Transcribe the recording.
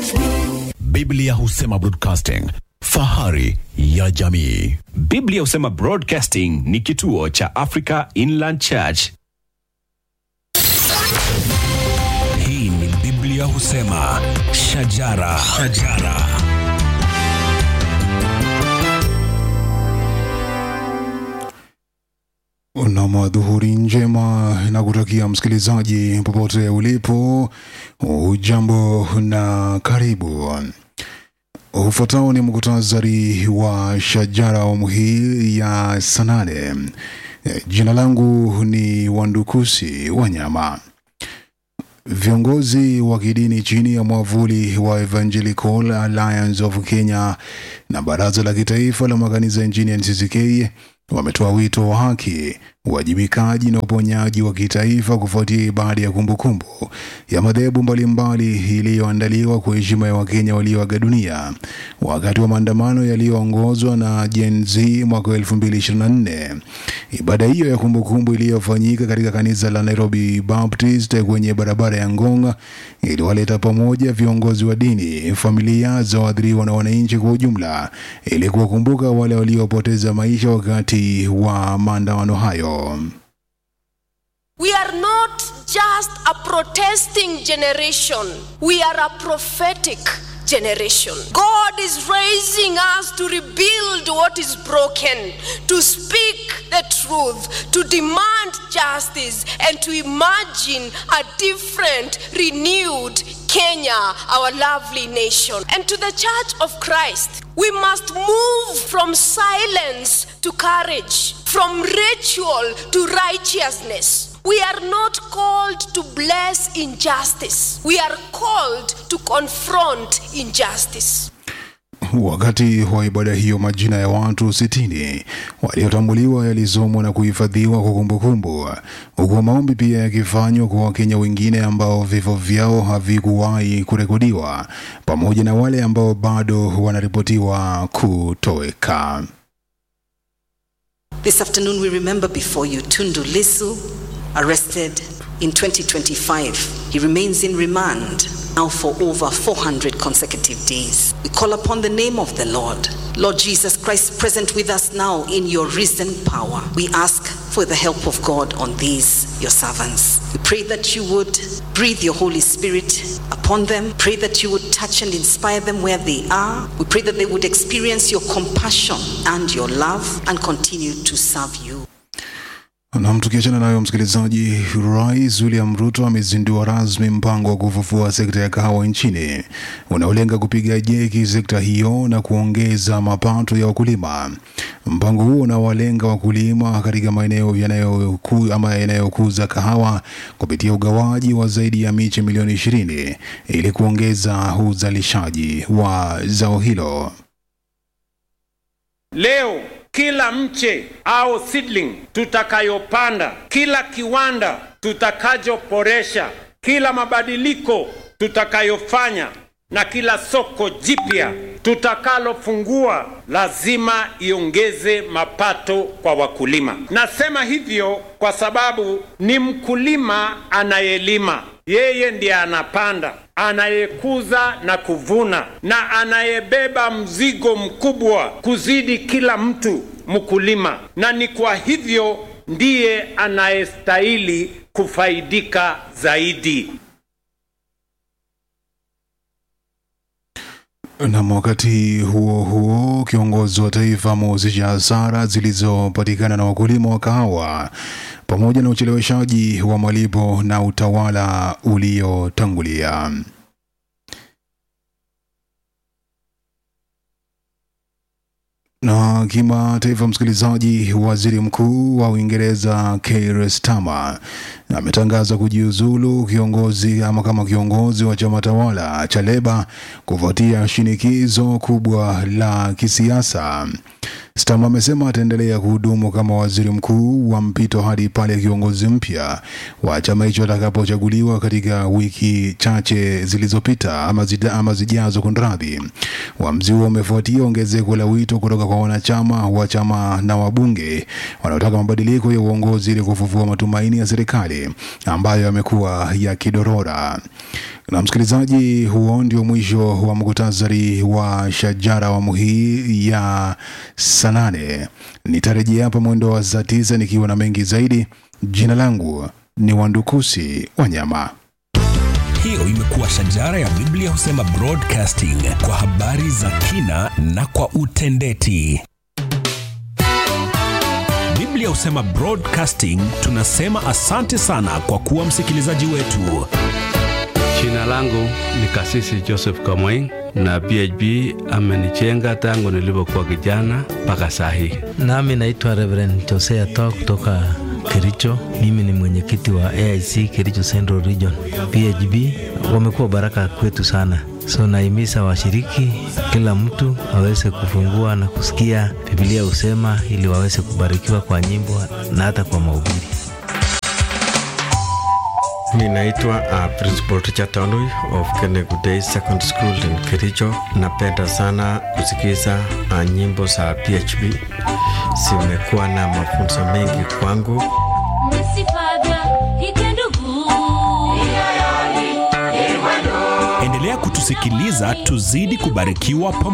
Biblia husema broadcasting, fahari ya jamii. Biblia husema Broadcasting ni kituo cha Africa Inland Church. Hii ni Biblia husema shajara, shajara. na madhuhuri njema na kutakia msikilizaji popote ulipo, ujambo na karibu. Ufuatao ni muktasari wa shajara awamu hii ya saa nane. Jina langu ni Wandukusi Wanyama. Viongozi wa kidini chini ya mwavuli wa Evangelical Alliance of Kenya na Baraza la Kitaifa la Makanisa nchini NCCK wametoa wito wa haki, uwajibikaji na uponyaji wa kitaifa kufuatia ibada ya kumbukumbu ya madhehebu mbalimbali iliyoandaliwa kwa heshima ya Wakenya walioaga dunia wakati wa maandamano yaliyoongozwa na Gen Z mwaka 2024. Ibada hiyo ya kumbukumbu iliyofanyika katika kanisa la Nairobi Baptist kwenye barabara ya Ngong iliwaleta pamoja viongozi wa dini, familia za waathiriwa na wananchi kwa ujumla ili kuwakumbuka wale waliopoteza maisha wakati wa maandamano hayo. We are not just a protesting generation, we are a prophetic generation. God is raising us to rebuild what is broken, to speak the truth, to demand justice, and to imagine a different, renewed Kenya, our lovely nation. And to the Church of Christ, we must move from silence to courage, from ritual to righteousness. We are not called to bless injustice. We are called to confront injustice. Wakati wa ibada hiyo, majina ya watu sitini waliotambuliwa yalisomwa na kuhifadhiwa kwa kumbukumbu, huku maombi pia yakifanywa kwa Wakenya wengine ambao vifo vyao havikuwahi kurekodiwa, pamoja na wale ambao bado wanaripotiwa kutoweka. This afternoon, we remember before you Tundu Lisu, arrested in 2025. He remains in remand now for over 400 consecutive days. We call upon the name of the Lord. Lord Jesus Christ, present with us now in your risen power. We ask for the help of God on these, your servants. We pray that you would breathe your Holy Spirit upon them. Pray that you would touch and inspire them where they are. We pray that they would experience your compassion and your love and continue to serve you. Nam, tukiachana nayo msikilizaji, Rais William Ruto amezindua rasmi mpango wa kufufua sekta ya kahawa nchini unaolenga kupiga jeki sekta hiyo na kuongeza mapato ya wakulima. Mpango huo unawalenga wakulima katika maeneo yanayoku, ama yanayokuza kahawa kupitia ugawaji wa zaidi ya miche milioni ishirini ili kuongeza uzalishaji wa zao hilo. Leo kila mche au seedling tutakayopanda, kila kiwanda tutakachoboresha, kila mabadiliko tutakayofanya na kila soko jipya tutakalofungua lazima iongeze mapato kwa wakulima. Nasema hivyo kwa sababu ni mkulima anayelima, yeye ndiye anapanda, anayekuza na kuvuna, na anayebeba mzigo mkubwa kuzidi kila mtu mkulima, na ni kwa hivyo ndiye anayestahili kufaidika zaidi. Na wakati huo huo, kiongozi wa taifa amehusisha hasara zilizopatikana na wakulima wa kahawa pamoja na ucheleweshaji wa malipo na utawala uliotangulia. Na kimataifa, msikilizaji, waziri mkuu wa Uingereza Keir Starmer ametangaza kujiuzulu kiongozi ama kama kiongozi wa chama tawala cha Leba kufuatia shinikizo kubwa la kisiasa. Starmer amesema ataendelea kuhudumu kama waziri mkuu wa mpito hadi pale kiongozi mpya wa chama hicho atakapochaguliwa katika wiki chache zilizopita ama, zida, ama zijazo. Kunradhi, uamuzi huo umefuatia ongezeko la wito kutoka kwa wanachama wa chama na wabunge wanaotaka mabadiliko ya uongozi ili kufufua matumaini ya serikali ambayo yamekuwa yakidorora. Na msikilizaji, huo ndio mwisho wa muktasari wa Shajara awamu hii ya saa nane. Nitarejea hapa mwendo wa saa tisa nikiwa na mengi zaidi. Jina langu ni Wandukusi Wanyama. Hiyo imekuwa Shajara ya Biblia Husema Broadcasting kwa habari za kina na kwa utendeti. Biblia Husema Broadcasting tunasema asante sana kwa kuwa msikilizaji wetu. Jina langu ni Kasisi Joseph Kamweng na PHB amenijenga tangu nilipokuwa kijana mpaka saa hii. Nami naitwa Reverend Josea Toa kutoka Kericho. Mimi ni mwenyekiti wa AIC Kericho Central Region. PHB wamekuwa baraka kwetu sana, so naimisa washiriki, kila mtu aweze kufungua na kusikia Biblia husema, ili waweze kubarikiwa kwa nyimbo na hata kwa mahubiri. Mi naitwa uh, Principal Richard Tanui of Kenegu Day Secondary School in Kericho. Napenda sana kusikiza uh, nyimbo za PHB, zimekuwa na mafunzo mengi kwangu. Endelea kutusikiliza tuzidi kubarikiwa pamoja.